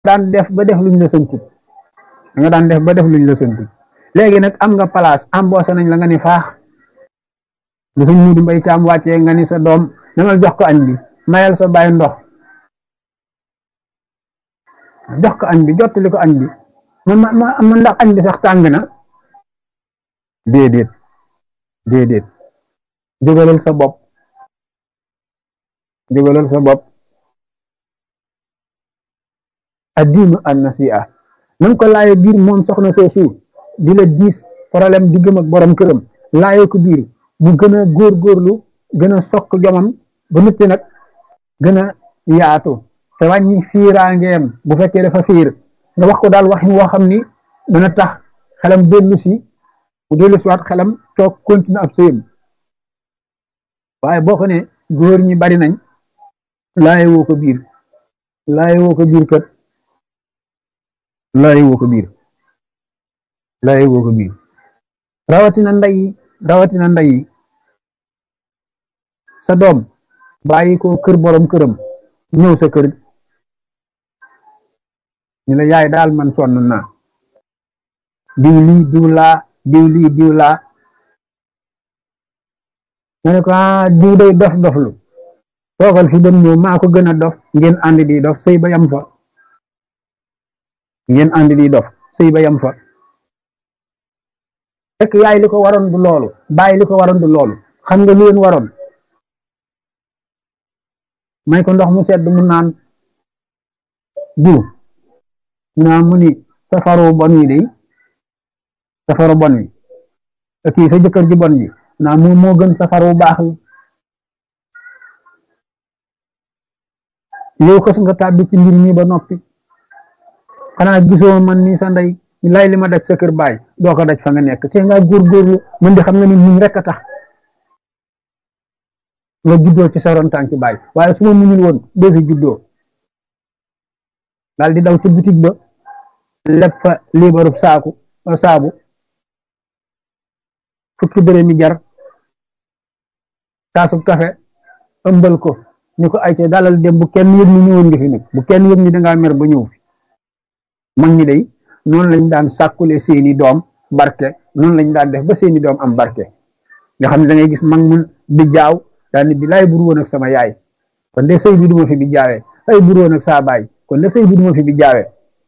daan def ba def luñ la sënkut da nga daan def ba def luñ la sënkut léegi nag am nga place embauché nañ la nga ni faax bu suñ muudi mbay caam wàccee nga ni sa doom demal jox ko añ bi mayal sa bàyyi ndox jox ko añ bi jottali ko añ bi man ma ma ndax añ bi sax tàng na déedéet déedéet jógalal sa bopp jógalal sa bopp addiinu an nasi'a nanga ko laaye biir moom soxna soosu di la diis problème diggam ak borom këram laaye ko biir mu gën a góorgóorlu gën a sokk jomam ba noppi nag gën a yaatu te wàññi fiiraangeem bu fekkee dafa fiir nga wax ko daal waxin woo xam ni dana tax xelam dellu si bu dellu si waat xelam toog continue ab sëyam waaye boo ko ne góor ñi bari nañ laaye woo ko biir laaye woo ko biir kat laaye woo ko biir laaye woo ko biir rawatina ndey rawatina ndey sa doom bàyyi ko kër borom këram ñëw sa kër ñu la yaay daal man sonn naa diw lii diw laa diw lii diw laa nga ne ko ah diw day dof doflu toogal fi dem ñëw maa ko gën a dof ngeen ànd di dof sëy ba yam fa ngeen ànd di dof sëy ba yam fa fekk yaay li ko waroon du loolu bàyyi li ko waroon du loolu xam nga lu leen waroon may ko ndox mu sedd mu naan diw naa mu ni safaru bon wi day safaru bon wi kii sa jëkkër ji bon ji naa moom moo gën safaru baax wi yow xës nga tàbbi ci mbir mi ba noppi xanaa gisoo man nii sa ndey lay li ma daj sa kër baay doo ko daj fa nga nekk te nga góorgóorlu mën di xam nga ni muñ rek a tax nga juddoo ci sa ron tànki baay waaye su ma muñul woon doo fi juddoo daal di daw ci bitig ba leb fa liibarub saaku saabu fukki dërëm mi jar kaasub kafe ëmbal ko ni ko ay te dalal dem bu kenn yëg ni ñëwoon nga fi nag bu kenn yëg ni dangaa mer ba ñëw fi mag ñi day noonu lañ daan sàkkule seeni doom barke noonu lañ daan def ba seeni doom am barke nga xam ne da ngay gis mag mun bi jaaw daal ni bi laay bur woon ak sama yaay kon de sëy bi duma fi bi jaawee ay bur woon ak saa baay kon de sëy bi duma fi bi jaawee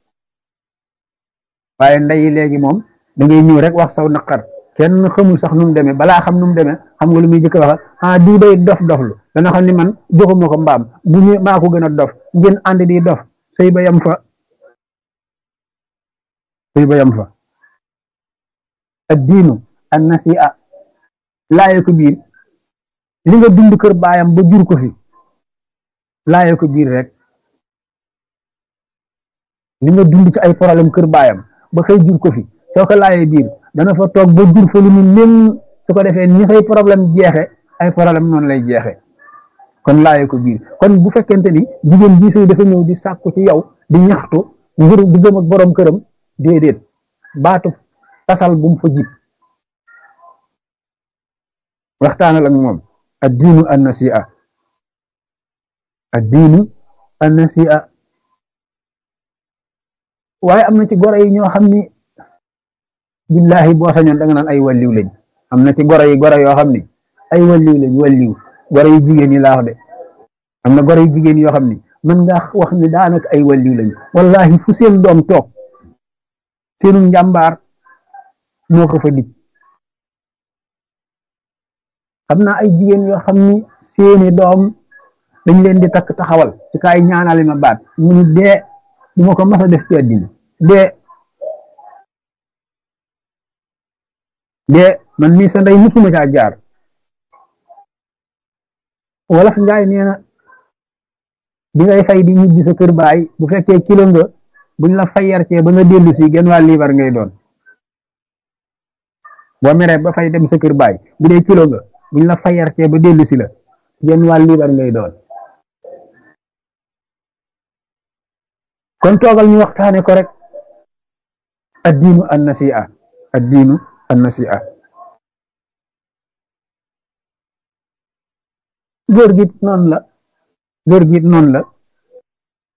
waaye ndeyi léegi moom da ngay ñëw rek wax saw naqar kenn xamul sax nu mu demee balaa xam nu mu demee xam nga lu muy jëkk wax ah diw day dof doflu dana xam ni man joxuma ko mbaam bu ñu maa ko gën a dof ngeen ànd di dof sëy ba yam fa sëy ba yam fa ad diinu an nasi'a laaye ko biir li nga dund kër baayam ba jur ko fi laaye ko biir rek li nga dund ci ay problème kër baayam ba xëy jur ko fi soo ko laayee biir dana fa toog ba jur fa lu mu nen su ko defee ni say problème jeexe ay problème noonu lay jeexe kon laaye ko biir kon bu fekkente ni jigéen bii sëy dafa ñëw di sàkku ci yow di ñaxtu ngir diggam ak borom këram déedéet baatu tasal bu mu fa jib waxtaanal ak moom ad diinu an nasi'a ad diinu an nasi'a waaye am na ci goro yi ñoo xam ni billahi boo sañoon da nga naan ay walliw lañ am na ci goro yi goro yoo xam ni ay walliw lañ walliw goro yu jigéen yi laa wax de am na goro yu jigéen yoo xam ni mën nga wax ni daanaka ay walliw lañ wallahi fu seen doom toog seenu njàmbaar moo ko fa dig xam naa ay jigéen yoo xam ni seeni doom dañ leen di takk taxawal ci kaay ñaanale ma baat mu ni dee du ma ko mas a def ci àddina dee dee man mii sa ndey musuma caa jaar wolof njaay nee na bi ngay fay di ñibbi sa kër baay bu fekkee kilo nga buñ la fayar cee ba nga dellu si genn waa liibar ngay doon boo meree ba fay dem sa kër baay bu dee kilo nga buñ la fayar cee ba dellu si la genn waa liibar ngay doon kon toogal ñu waxtaane ko rek addiinu an nasi'a addiinu an nasi'a góor gi noonu la góor gi noonu la